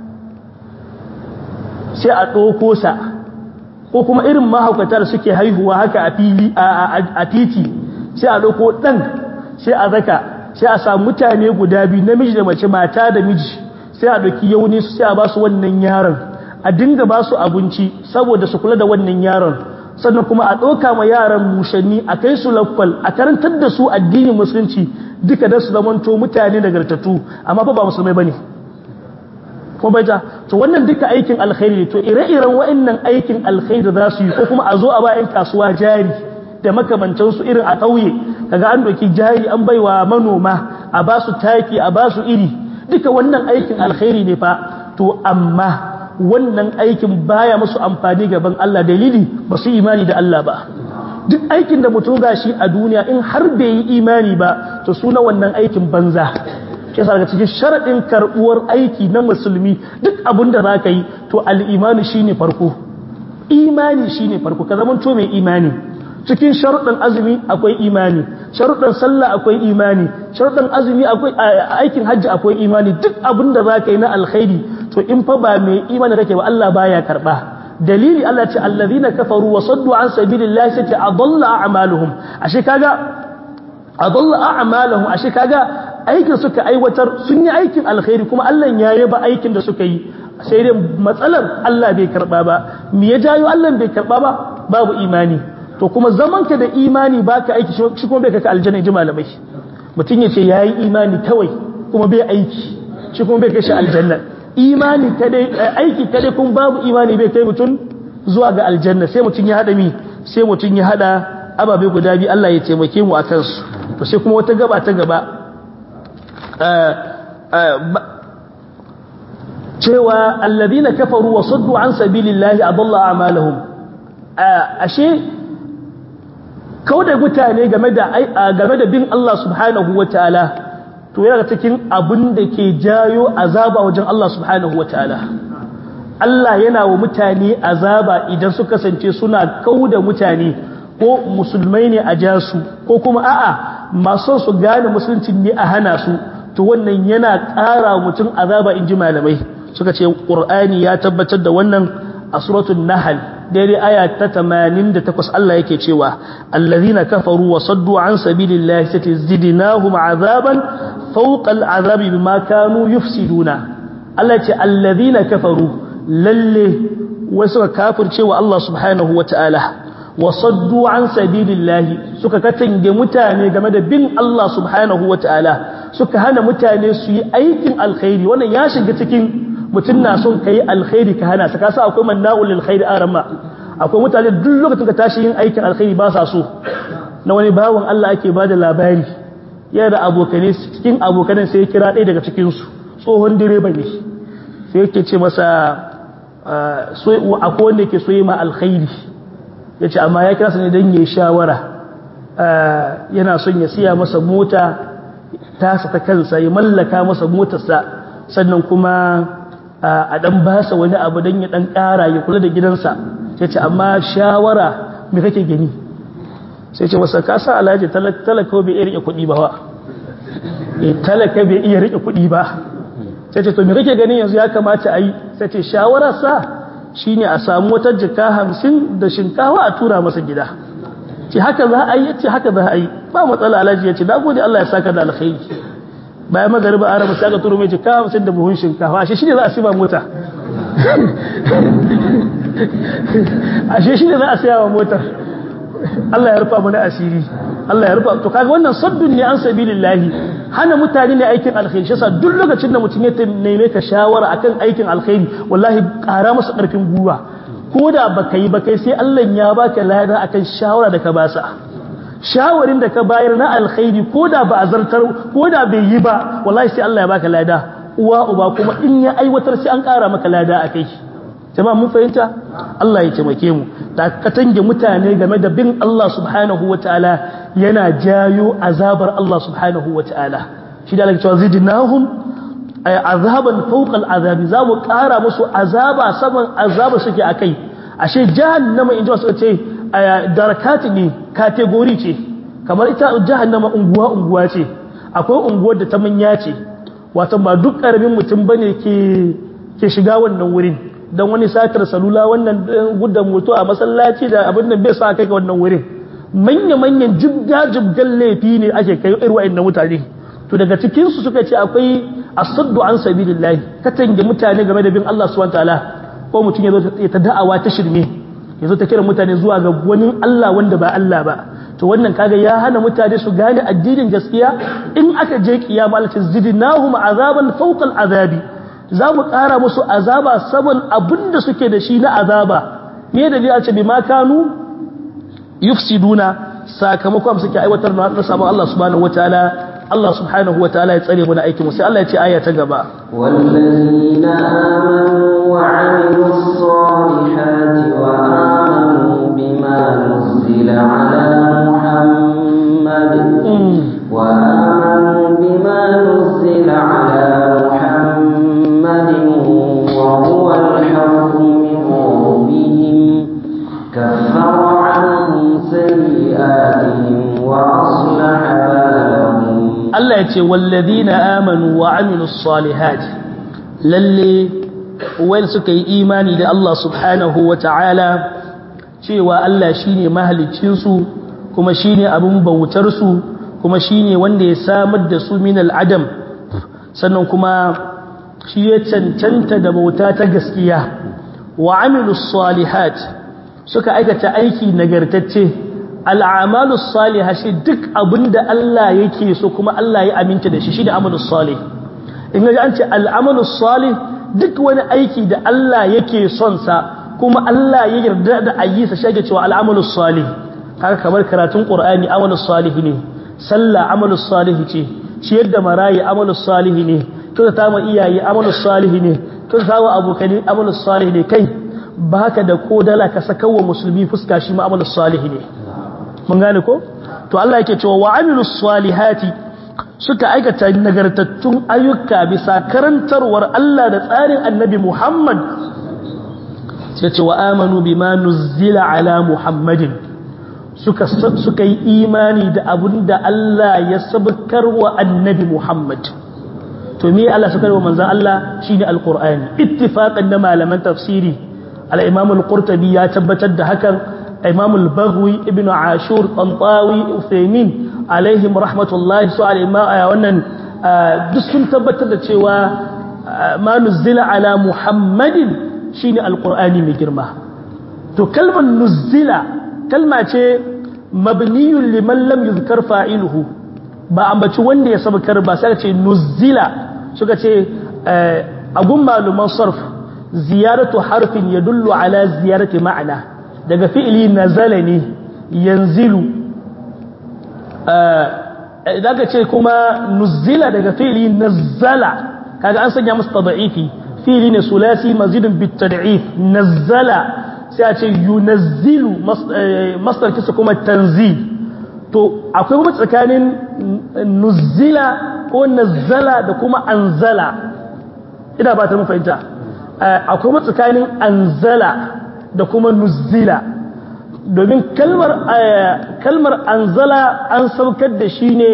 sai a ɗauko sa ko kuma irin mahaukata da suke haihuwa haka a fili a titi sai a ɗauko ɗan sai a zaka sai a samu mutane guda biyu namiji da mace mata da miji sai a ɗauki yauni su sai a ba su wannan yaron a dinga ba su abinci saboda su kula da wannan yaron sannan kuma a ɗauka ma yaran mushanni a kai su lakwal a karantar da su addinin musulunci duka da su zamanto mutane nagartattu amma fa ba musulmai bane ko bai ta to wannan duka aikin alkhairi to ire-iren wa'annan aikin alkhairi za su yi ko kuma a zo a bayan kasuwa jari da makamantan su irin a ƙauye kaga an doki jari an baiwa manoma a ba su taki a ba su iri duka wannan aikin alkhairi ne fa to amma wannan aikin baya musu amfani gaban Allah dalili ba su imani da Allah ba duk aikin da mutum gashi a duniya in har bai yi imani ba to suna wannan aikin banza shi yasa daga cikin sharadin karbuwar aiki na musulmi duk abin da zaka yi to al-imani shine farko imani shine farko ka zama to mai imani cikin sharuɗin azumi akwai imani sharuɗin sallah akwai imani sharuɗin azumi akwai aikin hajji akwai imani duk abin da zaka yi na alkhairi to in fa ba mai imani kake ba Allah baya karba dalili Allah ce allazina kafaru wa saddu an sabilillahi sai adalla a'maluhum ashe kaga adalla a'maluhum ashe kaga aikin suka aiwatar sun yi aikin alkhairi kuma Allah ya yaba aikin da suka yi sai dai matsalar Allah bai karba ba me ya jayo Allah bai karba ba babu imani to kuma zaman ka da imani baka aiki shi kuma bai kaka aljanna ji malamai mutum ya ce yayi imani kawai kuma bai aiki shi kuma bai kai shi aljanna imani kadai aiki kadai kun babu imani bai kai mutum zuwa ga aljanna sai mutum ya hada mi sai mutum ya hada ababe guda biyu Allah ya taimake mu akan su to sai kuma wata gaba ta gaba cewa alladhina kafaru wa saddu an sabilillahi adalla a'malahum ashe kauda mutane game da game da bin Allah subhanahu wataala to yana cikin abin da ke jayo azaba wajen Allah subhanahu wa ta'ala Allah yana wa mutane azaba idan su kasance suna kauda mutane ko musulmai ne a jasu ko kuma a'a masu su gane musulunci ne a hana su to wannan yana ƙara mutum azaba in ji malamai suka ce ƙur'ani ya tabbatar da wannan a suratul nahl daidai aya ta 88 Allah yake cewa allazina kafaru wa saddu an sabilillahi satazidnahum azaban fawqa al'azabi bima kanu yufsiduna Allah ya ce allazina kafaru lalle wasu kafirce wa Allah subhanahu wataala wa saddu an sabilillahi suka katange mutane game da bin Allah subhanahu wataala suka hana mutane su yi aikin alkhairi wannan ya shiga cikin mutum na son kai alkhairi ka hana sa kasa akwai manna'ul lil khairi arama akwai mutane duk lokacin ka tashi yin aikin alkhairi ba sa so na wani bawan Allah ake bada labari yana da abokanai cikin abokanan sai ya kira ɗaya daga cikin su tsohon direba ne sai yake ce masa akwai wanda yake so yi ma alkhairi ya ce amma ya kira sa ne don ya shawara yana son ya siya masa mota tasa ta kansa ya mallaka masa motarsa sannan kuma a dan basa wani abu don ya dan kara ya kula da gidansa sai ce amma shawara me kake gani sai ce masa ka sa alhaji talaka bai iya rike kuɗi ba wa talaka bai iya rike kuɗi ba sai ce to me kake gani yanzu ya kamata a yi sai ce shawararsa shine a samu wata jika hamsin da shinkawa a tura masa gida ce haka za a yi ya ce haka za a yi ba matsala alhaji ya ce da gode Allah ya saka da alkhairi bayan magariba a rabu sai aka turo mai jika hamsin da buhun shinkafa ashe shi ne za a siba mota ashe shi ne za a siya wa motar Allah ya rufa mana asiri Allah ya rufa to kaga wannan saddun ne an sabilillahi hana mutane ne aikin alkhairi shi yasa duk lokacin da mutum ya neme ka shawara akan aikin alkhairi wallahi ƙara masa ƙarfin gwiwa ko da baka yi ba kai sai Allah ya baka lada akan shawara da ka basa shawarin da ka bayar na alkhairi ko da ba a zartar ko da bai yi ba wallahi sai Allah ya baka lada uwa uba kuma in ya aiwatar sai an ƙara maka lada a kai jama'a mun fahimta Allah ya taimake mu da ka tange mutane game da bin Allah subhanahu wataala yana jayo azabar Allah subhanahu wataala shi da Allah cewa zidnahum ay azaban fawqa al'azabi za mu ƙara musu azaba saman azaba suke akai ashe jahannama in ji wasu ce darakati ne kategori ce kamar ita jahannama unguwa unguwa ce akwai unguwar da ta manya ce wato ba duk karamin mutum bane ke ke shiga wannan wurin dan wani satar salula wannan guddan mutu a masallaci da abin nan bai sa kai ga wannan wurin manya manyan jibga jibgan laifi ne ake kai irin wa'annan mutane to daga cikin su suka ce akwai asaddu an sabilillahi katange mutane game da bin Allah subhanahu wataala ko mutum ya zo ta da'awa ta shirme ya zo ta kira mutane zuwa ga wani Allah wanda ba Allah ba to wannan kaga ya hana mutane su gane addinin gaskiya in aka je kiyama Allah ta zidnahum azaban fawqa azabi za mu ƙara musu azaba saman abinda suke da shi na azaba me da ya ce bi ma kanu yufsiduna sakamakon suke aiwatar da sabon Allah subhanahu wataala Allah subhanahu wataala ya tsare mu na aikin mu sai Allah ya ce aya ta gaba والذين آمنوا وعملوا الصالحات وآمنوا بما نزل على محمد وآمنوا بما نزل على محمد وهو الحق من ربهم كفر عنهم سيئاتهم وأصلح بالهم Allah ya ce wallazina amanu wa amilus salihat lalle wai suka yi imani da Allah subhanahu wa ta'ala cewa Allah shine mahaliccin su kuma shine abun bautar su kuma shine wanda ya samar da su min al'adam sannan kuma shi ya cancanta da bauta ta gaskiya wa amilus salihat suka aikata aiki nagartacce al'amalu salihah shi duk abinda Allah yake so kuma Allah ya aminta da shi shi da amalus salih in ga an ce al'amalu salih duk wani aiki da Allah yake son sa kuma Allah ya yarda da ayyisa shi ake cewa al'amalus salih haka kamar karatun qur'ani amalus salih ne sallah amalus salih ce ciyar da marayi amalus salih ne kyautata ma iyaye amalus salih ne kyautata wa abokani amalus salih ne kai baka da kodala ka saka wa musulmi fuska shi ma amalus salih ne mun gane ko to Allah yake cewa wa amilus salihati suka aikata nagartattun ayyuka bisa karantarwar Allah da tsarin Annabi Muhammad sai ce wa amanu bima nuzila ala Muhammadin suka suka yi imani da abinda Allah ya sabkar wa Annabi Muhammad to me Allah suka wa manzon Allah shine alqur'ani ittifaqan da malaman tafsiri al-imam al-qurtubi ya tabbatar da hakan imam al-baghwi ibn ashur tantawi uthaymin alaihim rahmatullahi su al-imam wannan duk sun tabbatar da cewa ma nuzila ala muhammadin shine alqur'ani mai girma to kalmar nuzila kalma ce mabniyun liman lam yuzkar fa'iluhu ba ambaci wanda ya sabkar ba sai ce nuzila suka ce a gun maluman sarf ziyaratu harfin yadullu ala ziyarati ma'ana daga fi'ili nazala ne yanzilu idan ka ce kuma nuzila daga fi'ili nazzala kaga an sanya masa tad'ifi fi'ili ne sulasi mazidun bitad'if nazzala sai a ce yunazzilu masdar kisa kuma tanzil to akwai kuma tsakanin nuzila ko nazzala da kuma anzala ina ba ta mu fahimta akwai kuma tsakanin anzala da kuma nuzila domin kalmar kalmar anzala an saukar da shi ne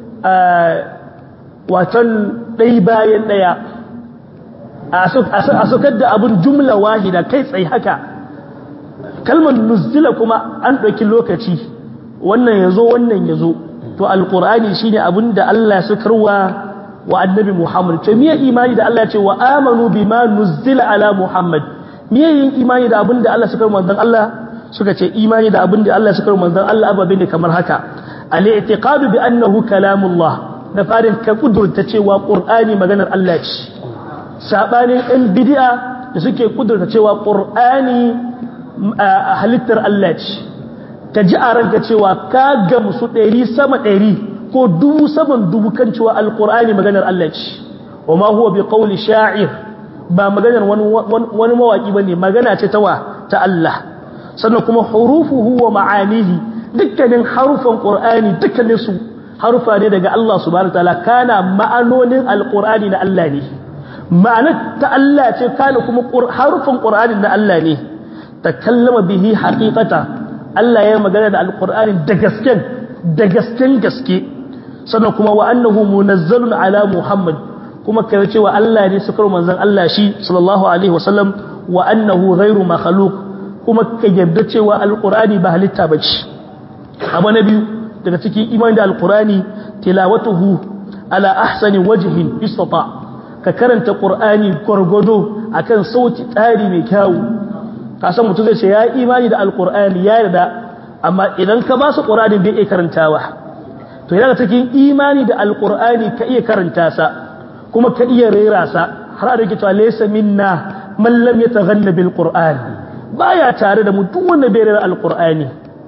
watan ɗai bayan ɗaya a saukar da abin jumla wahida kai tsaye haka kalmar nuzila kuma an ɗauki lokaci wannan ya zo wannan ya zo to alƙur'ani shi ne abin da Allah ya saukarwa wa annabi Muhammad to miye imani da Allah ya ce wa amanu bima nuzila ala Muhammad miye yin imani da abin da Allah suka manzon Allah suka ce imani da abin da Allah suka manzon Allah ababe ne kamar haka al-i'tiqadu bi annahu kalamullah da farin ka kudurta cewa qur'ani maganar Allah ce sabanin ɗan bid'a da suke kudurta cewa qur'ani halittar Allah ce ka ji a ranka cewa ka gamsu ɗari sama ɗari ko dubu saman dubu kan cewa alqur'ani maganar Allah ce wa ma huwa bi qawli sha'ir ba maganar wani mawaki bane magana ce ta wa ta Allah sannan kuma hurufuhu wa ma'anihi dukkanin harufan qur'ani dukkanin su harufa ne daga Allah subhanahu wataala kana ma'anonin alqur'ani na Allah ne ma'anar ta Allah ce kana kuma harufan qur'ani na Allah ne takallama bihi haqiqata Allah ya magana da alqur'ani da gasken da gasken gaske sannan kuma wa annahu munazzalun ala muhammad kuma kai cewa Allah ne sukar manzon Allah shi sallallahu alaihi wasallam wa annahu ghairu makhluq kuma ka yarda cewa alqur'ani ba halitta bace abu na biyu daga cikin imani da alqur'ani tilawatuhu ala ahsani wajhin istata ka karanta qur'ani gurgudo akan sauti tsari mai kyau ka san mutum zai ce ya imani da alqur'ani ya yarda amma idan ka ba su qur'ani bai iya karantawa to yana cikin imani da alqur'ani ka iya karanta sa kuma ka iya rera sa har da cewa laysa minna man lam yataghanna bil qur'an baya tare da mu duk wanda bai rera alqur'ani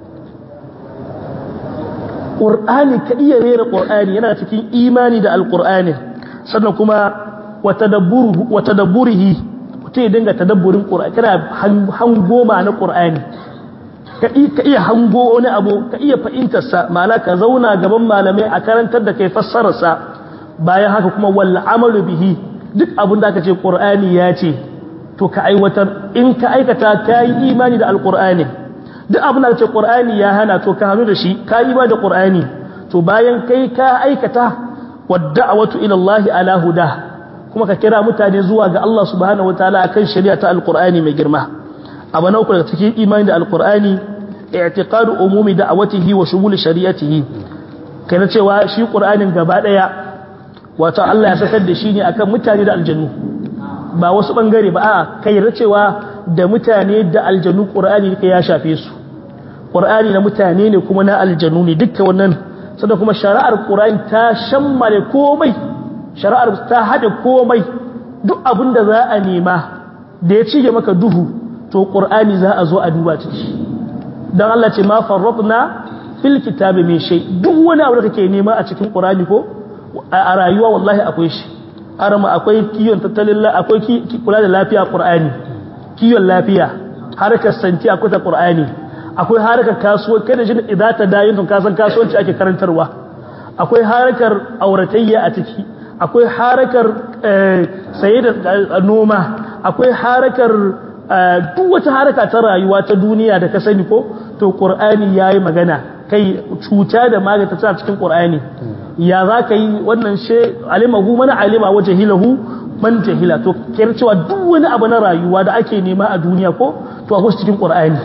qur'ani ka iya rera qur'ani yana cikin imani da alqur'ani sannan kuma wa tadabburu wa tadabburihi mutum ya dinga tadabburin qur'ani kana hango ma na qur'ani ka iya hango wani abu ka iya fahimtar sa ma'ana ka zauna gaban malamai a karantar da kai fassarar sa bayan haka kuma wal amalu bihi duk abin da aka ce qur'ani ya ce to ka aiwatar in ka aikata ka yi imani da alqur'ani duk abin da aka ce qur'ani ya hana to ka hannu da shi ka yi imani da qur'ani to bayan kai ka aikata wadda'watu ila Allah ala huda kuma ka kira mutane zuwa ga Allah subhanahu wataala akan shari'a ta alqur'ani mai girma abu na uku daga cikin imani da alqur'ani i'tiqadu umumi da'awatihi wa shumul shari'atihi kai na cewa shi qur'anin gaba daya wato Allah ya sakar da shi ne akan mutane da aljannu ba wasu bangare ba a kai yarda cewa da mutane da aljannu qur'ani ne ya shafe su qur'ani na mutane ne kuma na aljannu ne dukkan wannan sannan kuma shari'ar qur'ani ta shammale komai shari'ar ta hade komai duk abin da za a nema da ya cige maka duhu to qur'ani za a zo a duba ciki dan Allah ce ma farratna fil kitabi min shay duk wani abu da kake nema a cikin qur'ani ko a rayuwa wallahi akwai shi arama akwai kiyon tattalin akwai kula da lafiya qur'ani kiyon lafiya harkar santi akwai ta qur'ani akwai harkar kasuwa kada jin idata dayin tun kasan kasuwanci ake karantarwa akwai harkar auratayya a ciki akwai harkar saye da noma akwai harkar duk wata harka ta rayuwa ta duniya da ka sani ko to qur'ani yayi magana kai cuta da magata ta cikin qur'ani ya za ka yi wannan she alimahu mana alima waje hilahu man jahila to kiyar cewa duk wani abu na rayuwa da ake nema a duniya ko to a cikin qur'ani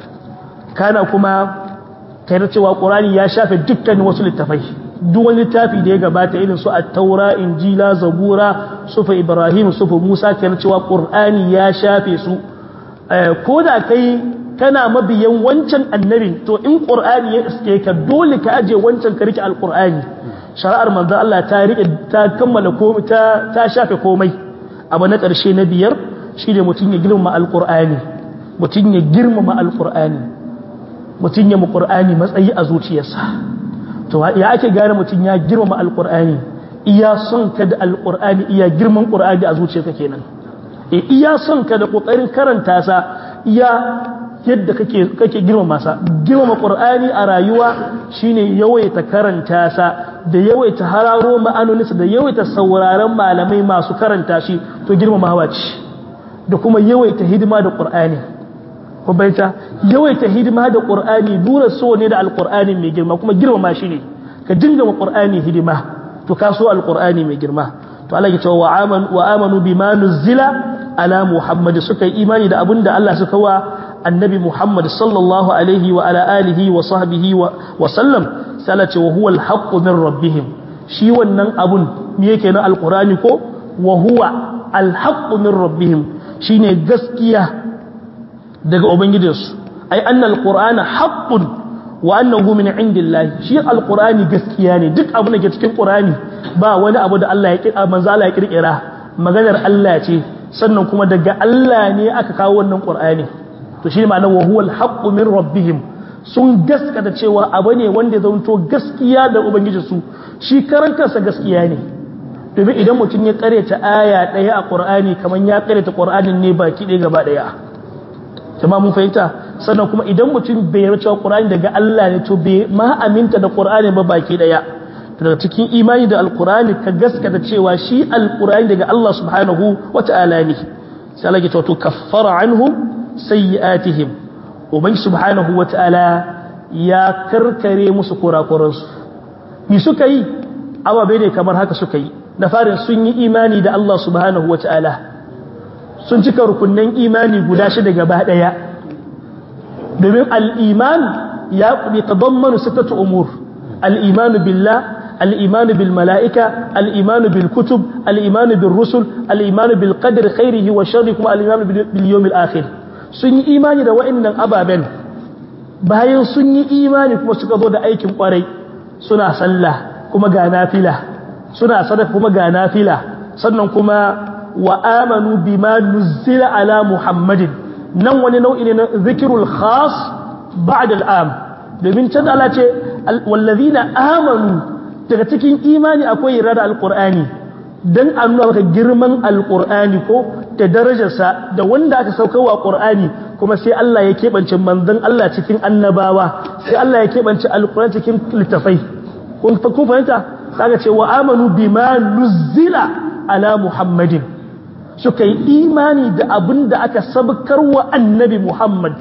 kana kuma kiyar cewa qur'ani ya shafe dukkan wasu littafai duk wani littafi da ya gabata irin su at-taura injila zabura sufa ibrahim sufa musa kiyar cewa qur'ani ya shafe su ko da kai kana mabiyan wancan annabin to in qur'ani ya iske ka dole ka aje wancan ka rike alqur'ani shari'ar manzo Allah ta rike ta kammala komai ta ta shafe komai abu na ƙarshe na biyar shine mutum ya girma alqur'ani mutum ya girmama alqur'ani mutum ya mu qur'ani matsayi a zuciyarsa to ya ake gane mutum ya girmama alqur'ani iya son ka da alqur'ani iya girman qur'ani a zuciyarka kenan e iya son ka da kokarin karanta sa iya yadda kake kake girmama sa girmama qur'ani a rayuwa shine yawaita karanta sa da yawaita hararo ma'anoninsa da yawaita sauraron malamai masu karanta shi to girmamawa ce da kuma yawaita hidima da qur'ani ko baita yawaita hidima da qur'ani dura so ne da alqur'ani mai girma kuma girmama shi ne ka dinga ma qur'ani hidima to ka so alqur'ani mai girma to Allah ya ce wa amanu wa amanu bima nuzila ala muhammad suka yi imani da abinda Allah suka wa annabi muhammad sallallahu alaihi wa ala alihi wa sahbihi wa sallam sai ce wa huwa alhaqqu min rabbihim shi wannan abun me yake na alqur'ani ko wa huwa alhaqqu min rabbihim shine gaskiya daga ubangijinsu ai annal qur'ana haqqun wa annahu min indillahi shi alqur'ani gaskiya ne duk abin da ke cikin qur'ani ba wani abu da Allah ya kira manzo Allah ya kirkira maganar Allah ce sannan kuma daga Allah ne aka kawo wannan qur'ani to shi ma'anar wa huwa alhaqqu min rabbihim sun gaskata cewa abu ne wanda ya zanto gaskiya da ubangijinsu shi karan kansa gaskiya ne domin idan mutum ya karyata aya ɗaya a qur'ani kamar ya karyata qur'anin ne baki ɗaya gaba ɗaya jama'a mun fahimta sannan kuma idan mutum bai yarda cewa Qur'ani daga Allah ne to bai ma aminta da Qur'ani ba baki daya daga cikin imani da Al-Qur'ani ka gaskata cewa shi Al-Qur'ani daga Allah subhanahu wata'ala ne sai Allah ya ce to kaffara anhum sayyi'atihim ubangi subhanahu wata'ala ya karkare musu kurakuransu ni suka yi ababe ne kamar haka suka yi da farin sun yi imani da Allah subhanahu wata'ala sun cika rukunnan imani guda shida gaba daya domin al'iman ya kuɗi tabammanu sittatu umur al'imanu billah al'imanu bil mala'ika al'imanu bil kutub al'imanu bil rusul al'imanu bil qadr khairihi wa sharri kuma al'imanu bil yawmil akhir sun yi imani da wa'annan ababen bayan sun yi imani kuma suka zo da aikin kwarai suna sallah kuma ga nafila suna sadaka kuma ga nafila sannan kuma wa amanu bima nuzila ala muhammadin nan wani nau'i ne na zikirul khas ba'da al'am domin can Allah ce wallazina amanu daga cikin imani akwai yarda da alqur'ani dan a nuna maka girman alqur'ani ko da darajarsa da wanda aka sauka wa qur'ani kuma sai Allah ya keɓance manzon Allah cikin annabawa sai Allah ya keɓance alqur'ani cikin littafai kun fahimta kaga ce wa amanu bima nuzila ala muhammadin suka yi imani da abin da aka sabkar wa annabi Muhammad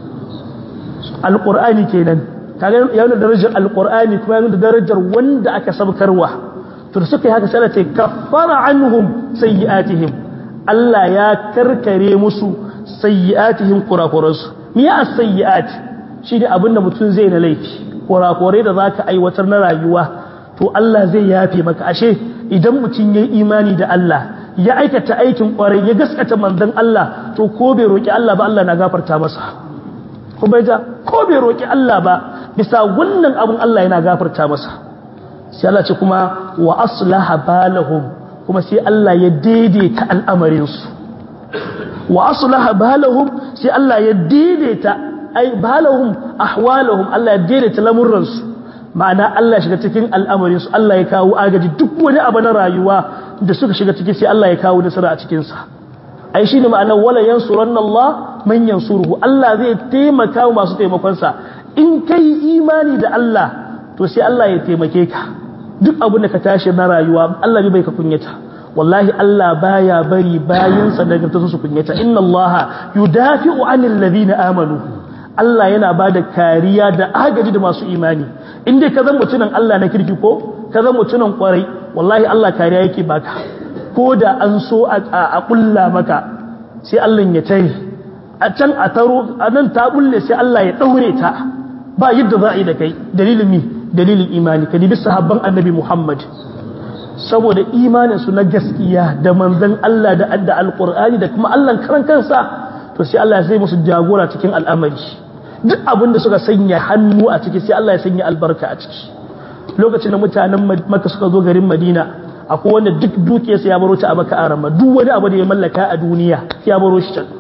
alƙur'ani kenan kaga ya nuna darajar alƙur'ani kuma ya nuna darajar wanda aka sabkarwa to da suka yi haka sai ce kaffara anhum sayyi'atihim Allah ya karkare musu sayyi'atihim kurakuransu me ya sayyi'at shi ne abin da mutum zai na laifi kurakurai da zaka aiwatar na rayuwa to Allah zai yafe maka ashe idan mutum ya yi imani da Allah ya aikata aikin kwarai ya gaskata manzon Allah to ko bai roki Allah ba Allah na gafarta masa ko bai ja ko bai roki Allah ba bisa wannan abun Allah yana gafarta masa sai Allah ce kuma wa aslaha balahum kuma sai Allah ya daidaita al'amarin su wa aslaha balahum sai Allah ya daidaita ai balahum ahwalahum Allah ya daidaita lamurran su ma'ana Allah shiga cikin al'amarin su Allah ya kawo agaji duk wani abu na rayuwa da suka shiga ciki sai Allah ya kawo nasara a cikin sa ai shine ma'ana wala yansuranna Allah man yansuruhu Allah zai taimaka masu taimakon sa in kai imani da Allah to sai Allah ya taimake ka duk abin da ka tashi na rayuwa Allah bai ka kunyata wallahi Allah baya bari bayin sa daga su kunyata inna Allah yudafi'u 'anil ladina amanu Allah yana bada kariya da agaji da masu imani in dai ka zan mutunan Allah na kirki ko ka zan mutunan kwarai wallahi Allah kariya yake baka ko da an so a kulla maka sai Allah ya tare a can a taro a nan ta bulle sai Allah ya daure ta ba yadda za a yi da kai dalilin mi dalilin imani ka dibi sahabban annabi Muhammad saboda imanin su na gaskiya da manzon Allah da adda alqur'ani da kuma Allah karan kansa to sai Allah zai musu jagora cikin al'amari duk abin da suka sanya hannu a ciki sai Allah ya sanya albarka a ciki lokacin da mutanen maka suka zo garin madina akwai wanda duk dukiyarsa ya baro ta a baka arama duk wani abu da ya mallaka a duniya ya baro shi can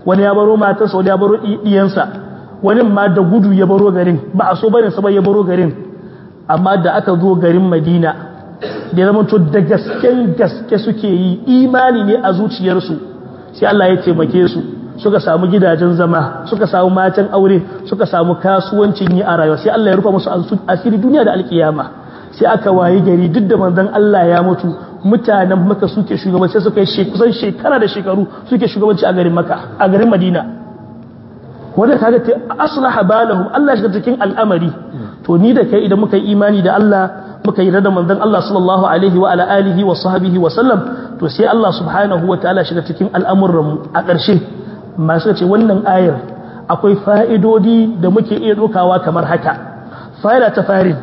wani ya baro matarsa wani ya baro iyansa wani ma da gudu ya baro garin ba a so bane sa ya baro garin amma da aka zo garin Madina da ya zama to da gasken gaske suke yi imani ne a zuciyarsu sai Allah ya taimake su suka samu gidajen zama suka samu matan aure suka samu kasuwancin yi a rayuwa sai Allah ya rufa musu asiri duniya da alkiyama sai aka wayi gari duk da manzon Allah ya mutu mutanen maka suke shugabanci suka yi kusan shekara da shekaru suke shugabanci a garin maka a garin madina wanda kaga ta aslaha balahum Allah shiga cikin al'amari to ni da kai idan muka yi imani da Allah muka yi da manzon Allah sallallahu alaihi wa ala alihi wa sahbihi wa sallam to sai Allah subhanahu wa ta'ala shiga cikin al'amuran mu a ƙarshe masu ce wannan ayar akwai fa'idodi da muke iya dokawa kamar haka fa'ida ta farin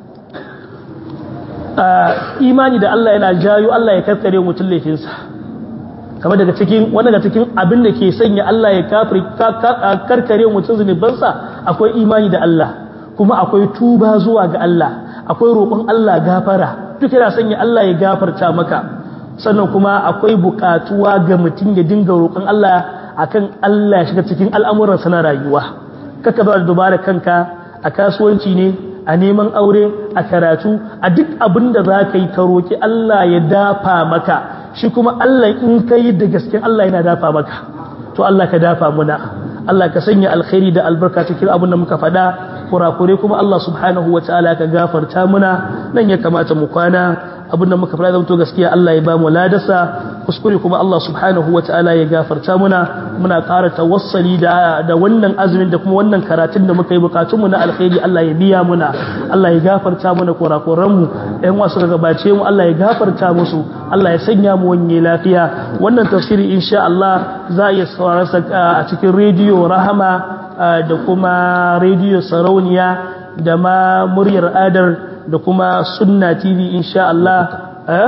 imani da Allah yana jayo Allah ya karkare mutum laifinsa kamar daga cikin wani daga cikin abin da ke sanya Allah ya karkare mutum zunubansa akwai imani da Allah kuma akwai tuba zuwa ga Allah akwai roƙon Allah gafara duk yana sanya Allah ya gafarta maka sannan kuma akwai buƙatuwa ga mutum ya dinga roƙon Allah akan Allah ya shiga cikin al'amuransa na rayuwa kaka ba da dubara kanka a kasuwanci ne a neman aure a karatu a duk abin da za ka yi ka roƙi Allah ya dafa maka shi kuma Allah in ka yi da gaske Allah yana dafa maka to Allah ka dafa muna Allah ka sanya alkhairi da albarka cikin abin da muka faɗa kurakure kuma Allah subhanahu wa ta'ala ka gafarta muna nan ya kamata mu kwana abin da muka faɗa zama to gaskiya Allah ya ba mu ladasa kuskure kuma Allah subhanahu wa ta'ala ya gafarta muna muna ƙara tawassali da da wannan azumin da kuma wannan karatun da muka yi bukatun mu na alkhairi Allah ya biya muna Allah ya gafarta muna kurakuran mu ɗan wasu daga gabace mu Allah ya gafarta musu Allah ya sanya mu wanye lafiya wannan tafsiri insha Allah za a iya sauraron sa a cikin rediyo Rahama da kuma rediyo Sarauniya da ma muryar Adar da kuma Sunna TV insha Allah eh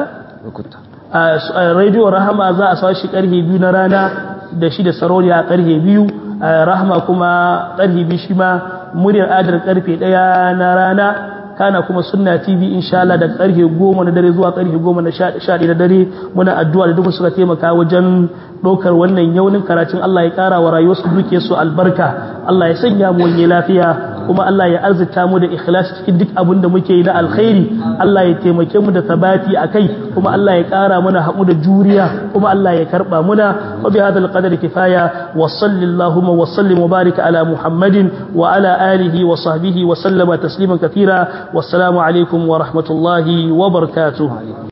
rediyo Rahama za a sa shi karfe biyu na rana da shi da Sarauniya karfe biyu Rahama kuma karfe biyu shi ma muryar Adar karfe ɗaya na rana kana kuma sunna tv insha Allah da karfe 10 na dare zuwa karfe 10 na 11 na dare muna addu'a da duka suka taimaka wajen ɗaukar wannan yaunin karatun Allah ya ƙara wa rayuwarsu duke su albarka Allah ya sanya mu wani lafiya kuma Allah ya arzita mu da ikhlas cikin duk abin da muke yi na alkhairi Allah ya taimake mu da sabati akai kuma Allah ya ƙara mana haƙu da juriya kuma Allah ya karba muna wa bi hadal qadar kifaya wa sallallahu wa sallim wa barika ala muhammadin wa ala alihi wa sahbihi wa sallama tasliman kathira wassalamu alaikum wa rahmatullahi wa barakatuh